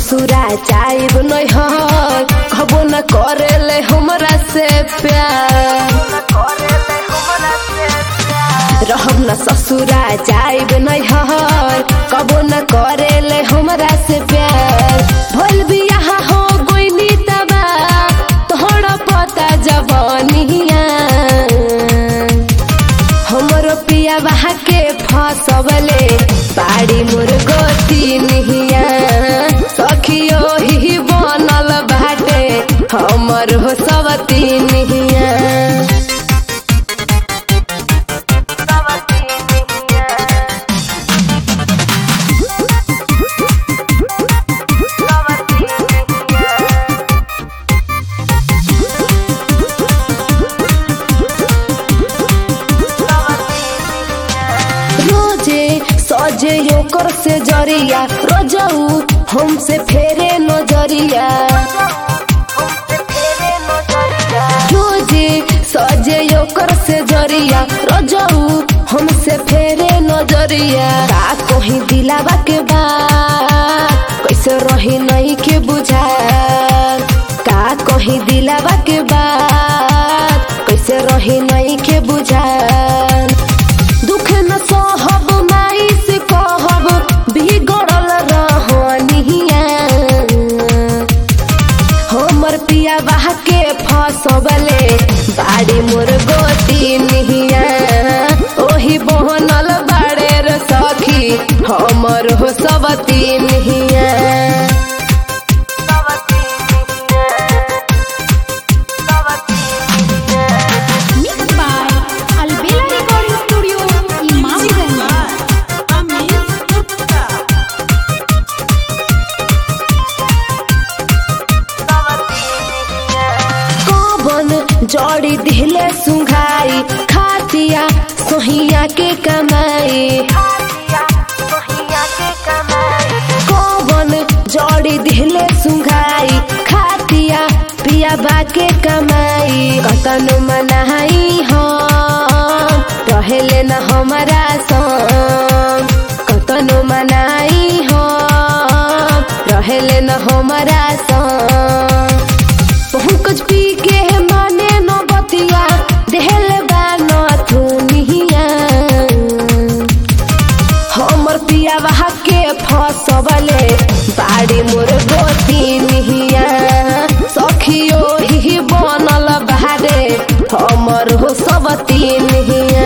ससुरा जाइब नैहर कबो न करेले हमरा से प्यार रहब न ससुरा जाइब नैहर कबो न करेले हमरा से प्यार भइल बियाह हो गोइनी तबा तोहरा पता जवानिया हमरो पिया बहा के फसबले बाड़ी मोर गोती निहिया सखियो ही बनल बाटे हमर हो सब निहिया रोजे सजे ओकर से जरिया रोजऊ हमसे फेरे नजरिया रोजे सजे ओकर से जरिया रोजऊ हमसे फेरे नजरिया का कहीं दिलावा के बात कैसे रही नहीं के बुझार का कहीं दिलावा के बात कैसे रही नहीं के बुझार दुख न सहब माई से कहब बिगड़ल रहनिया हमर पिया बाह के फसबले बाड़ी मोर गोती निहिया ओही बहनल बाड़े रे सखी हमर हो सब निहिया Mixed by Albela Recording Studio, Imamganj. कवन जड़ी दिले सुंघाई खातिया सोहिया के कमाई कवन जड़ी दिले सुंघाई खातिया पिया बा के कमाई कतनो मनाई हम रहेले न हमारा संग कतनो मनाई हम रहेले न हमारा संग पहुँच पी के माने न बतिया देहल बा न थुनिया हमर पिया बहा के फसबले बाड़ी मोर गोती निहिया सखियो ही बनल बारे हमर हो सब निहिया